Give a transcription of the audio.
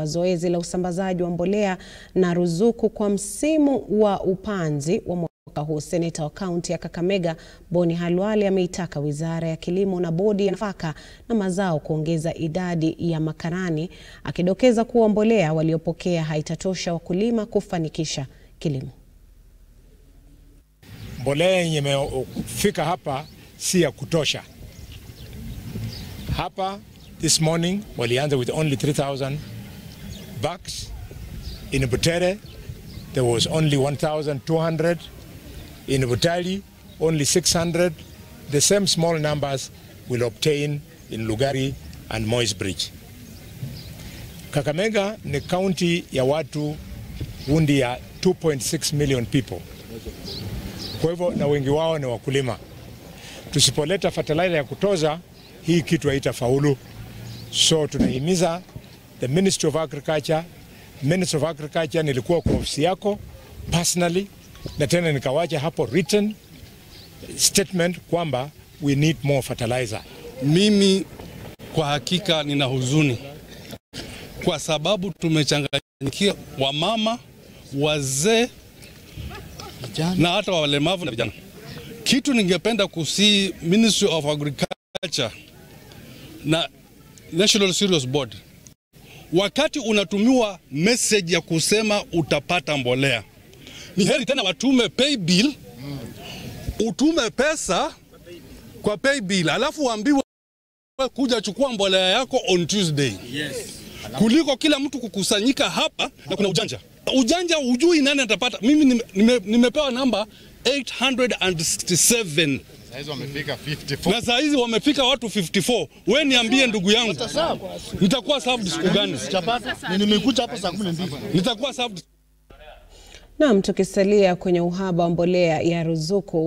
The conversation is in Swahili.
zoezi la usambazaji wa mbolea na ruzuku kwa msimu wa upanzi wa mwaka huu. Seneta wa kaunti ya Kakamega Boni Halwale ameitaka Wizara ya Kilimo na Bodi ya Nafaka na Mazao kuongeza idadi ya makarani, akidokeza kuwa mbolea waliopokea haitatosha wakulima kufanikisha kilimo. Mbolea yenye imefika hapa si ya kutosha. Hapa this morning walianza with only 3000 bags. In Butere there was only 1200. In Butali only 600. The same small numbers will obtain in Lugari and Moi's Bridge. Kakamega ni kaunti ya watu wundi ya 2.6 million people. Kwa hivyo na wengi wao ni wakulima. Tusipoleta fertilizer ya kutoza, hii kitu haitafaulu. So tunahimiza the Ministry of Agriculture, Ministry of Agriculture, nilikuwa kwa ofisi yako personally, na tena nikawacha hapo written statement kwamba we need more fertilizer. Mimi kwa hakika nina huzuni kwa sababu tumechanganyikia wamama, wazee na hata walemavu na vijana. Kitu ningependa kusii Ministry of Agriculture na National Cereals Board, wakati unatumiwa message ya kusema utapata mbolea, ni heri tena watume pay bill, utume pesa kwa pay bill, alafu uambiwe kuja chukua mbolea yako on Tuesday. Yes. Kuliko kila mtu kukusanyika hapa na kuna ujanja. Ujanja hujui nani atapata. Mimi nime, nime, nimepewa namba 867 Saizi wamefika 54. na saa hizi wamefika watu 54. We niambie ndugu yangu, nitakuwa served siku gani? Chapata. Ni nimekuja hapo saa 12. Nitakuwa served Naam, tukisalia kwenye uhaba wa mbolea ya ruzuku